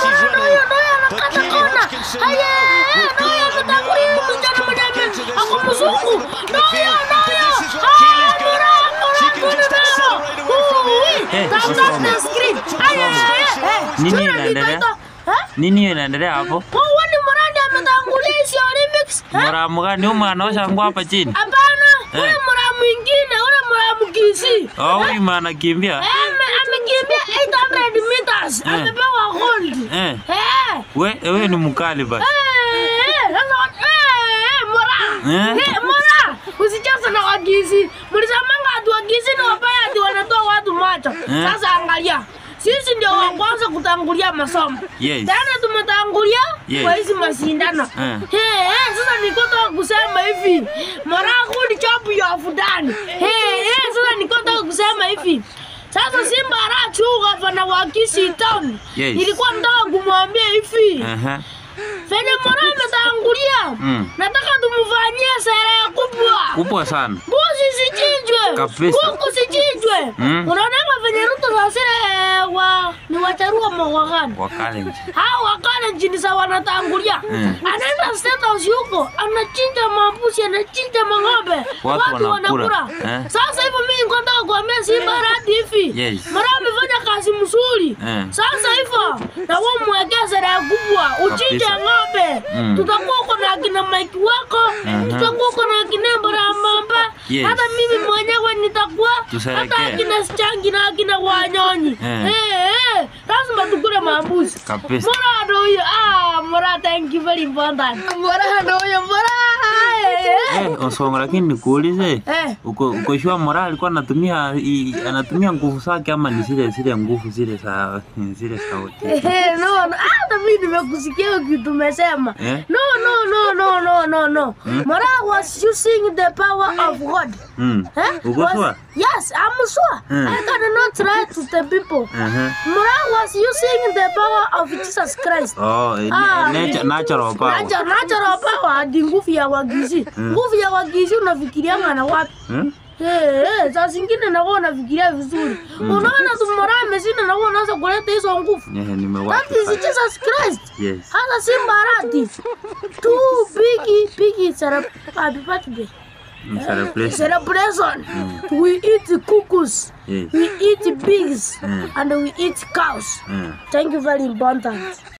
Mara ndio huyo ndio huyo anakata kona. Haye, ndio huyo ametangulia msichana mwenye ame- ako mzungu. Ndio huyo ndio huyo. Ah, Mara, Mara, kuna neno. Ui, Eh, tap tap the screen. Haye, eh, Nini sura inaendelea? nitaita- Eh? Nini hiyo inaendelea hapo? Huyu ni Muradi ametangulia hizi Olympics. Eh? Mramu gani huyu mwana wangu hapa chini? Hapana, ule Eh. Muramu mwingine, ule Muramu Kisii. Oh, huyu mwana anakimbia. Eh, ame- amekimbia 800 meters. Eh. Amepewa gold. Eh. Eh. We, wewe ni mkali basi. Eh, sasa wa- eh, eh, Mura. Eh? Eh, Mura, usicheze na Wakisii. Mlisemanga ati Wakisii ni wabaya ati wanatoa watu macho. Eh. Sasa angalia. Sisi ndio wa kwanza kutangulia masomo. Yes. Tena tumetangulia Yes. kwa hizi mashindano. Eh. Eh, eh, sasa nikotoka kusema hivi. Mara kuli chapu ya fudani. Eh, eh, sasa nikotoka kusema hivi. Sasa Simba arachuga fana wa Kisii Town. Yes. Nilikuwa nataka kumwambia hivi. Aha. Fenye Mara ametangulia. Mm. Nataka tumfanyie sherehe kubwa. Kubwa sana. Mbuzi sichinjwe. Kabisa. Kuku sichinjwe. Mm. Unaonanga venye Ruto sasire wa ni wacharua mwagani. Wakale nje. Hao wakale nchini sa wanatangulia. Mm. Anaenda state house huko, anachinja mambuzi, anachinja mang'ombe. Watu wanakula. Eh. Sasa hivyo mimi niko nataka kuambia Simba Radi hivi. Yes. Mara amefanya kazi mzuri. Eh. Sasa hivyo na wewe mwekee sherehe kubwa, uchinje Kabisa. ng'ombe. Mm. Tutakuwa uko na akina Mike wako, Mhm. tutakuwa uko na akina Mbarambamba. Yes. Hata mimi mwenyewe nitakuwa Tusherekee. hata akina Sichangi na akina Wanyonyi. Eh. Eh, eh, lazima tukule mambuzi. Kabisa. Mora ndo huyo. Ah, Mora thank you very important. Mora ndo huyo, Mora. Eh, eh. Eh, Osongo lakini nikuulize. Eh. Uko uko shua Mora alikuwa anatumia i- anatumia nguvu zake ama ni zile zile nguvu zile za zile sauti. Eh, no, no. Hata mimi nimekusikia kitu umesema. Eh? No, no, no, no, no, no, no. Mora was using the power of God. Mm. Eh? Uko Was- sure? Yes, I'm sure. Mm. I cannot lie to the people. Aha. Mora was using the power of Jesus Christ. Oh, eh, Ah, nature natural power. Nacho- natural power hadi nguvu ya wagizi. Nguvu ya wagizi unafikirianga na wapi? Hmm? Eh, eh, saa zingine nakuwa unafikiria vizuri. Unaona tu Mora ameshinda na wewe unaanza kuleta hizo nguvu. Eh, That nimewaki. is Jesus Christ. Yes. Hata Simba Radi. Two big big cele- happy birthday. Mm, Celebration. celebration. We eat cuckoos. Yes. We eat pigs. Mm. And we eat cows. Mm. Thank you very important.